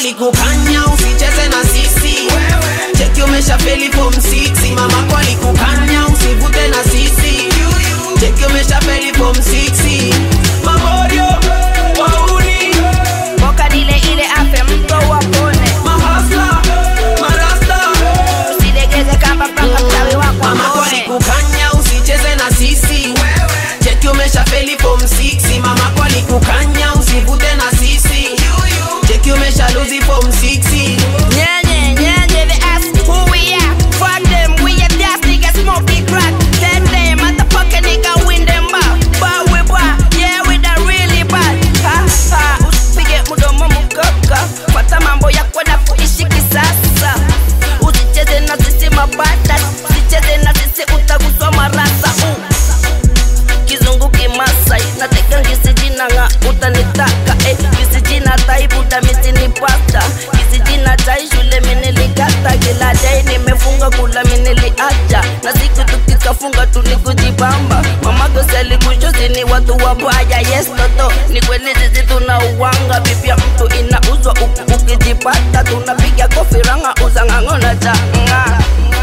kwalikukanya usicheze na sisi cheki umeshafeli form 6 mama kwalikukanya usivute na sisi cheki umeshafeli form 6 mamorio wauni Boka dile ile afe mto wapone mahasla marasta usilegeze kamba mpaka mchawi wako mama aone kwalikukanya usicheze na sisi cheki umeshafeli form 6 mama kwalikukanya usivute na sisi cheki umeshaluzi form 6 Nyenye, nyenye, they ask who we are. Fuck them, we a dance nigga, smoke the crack. Tell them, motherfucker nigga, win them back. But we bad, yeah, we the really bad. Ha, ha, usipige mdomo mkaka. Fuata mambo yako na kuishi kisasa. Usicheze na sisi mabada, usicheze na sisi utaguswa marasa. Uh. Kizungu kimasai, nateka ngisi jina nga utanitaka eh. Ngisi jina taibuda misi ni pasta Ngisi jina tai shule minilikata Kila day nimefunga kula miniliacha Na siku tukikafunga tu ni kujibamba Mama goseli kushozi ni watu wabaya Yes toto, ni kweli sisi tuna uwanga Bibia mtu inauzwa uku ukijipata Tunapiga kofi ranga uza ng'ang'o na changa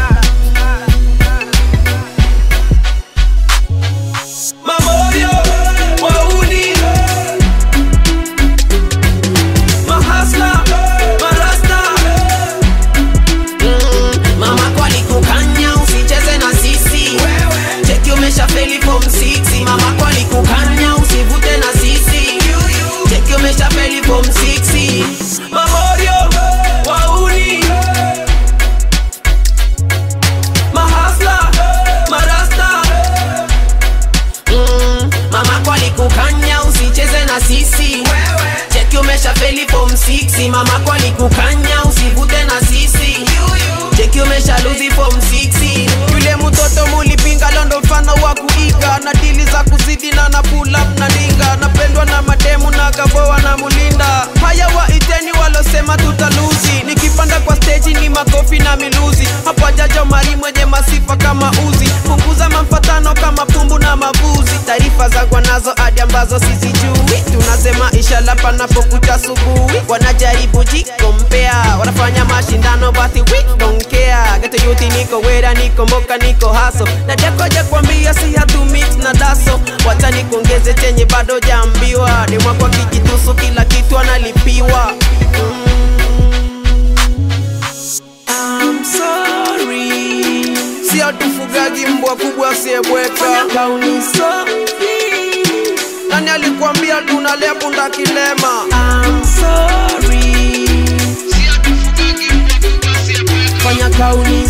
Mamorio, wauni Mahasla, marasta mm, Mama kwalikukanya usicheze na sisi Cheki umeshafeli form 6 Mama kwalikukanya usivute na sisi Cheki umeshafeli form 6 Mamorio, wauni Mahasla, marasta mm, mama kwalikukanya usicheze na sisi cheki umeshafeli form 6 mama kwalikukanya usivute na sisi cheki umeshaluzi form 6 yule mtoto mulipinga londo mfano wa kuiga na dili za kuzidi na na pull up na ninga napendwa na mademu na gaboa na mulinda haya waiteni walosema tutaluzi nikipanda kwa steji ni makofi na miluzi hapa jajo mari mwenye masifa kama uzi punguza mamfatano kama pumbu na mabuzi taarifa zangwa nazo hadi ambazo sizijui tunasema inshallah panapokucha asubuhi wanajaribu jikompea wanafanya mashindano basi we don't care geto yuti niko wera niko mboka niko haso najakoja kwambia si hatu mix na daso wacha nikuongeze chenye bado jaambiwa demwakwa kijitusu kila kitu analipiwa mm. I'm sorry. Sio tufugaji mbwa kubwa asiyebweka. Nani alikwambia tunalea punda kilema? I'm sorry. Fanya kauni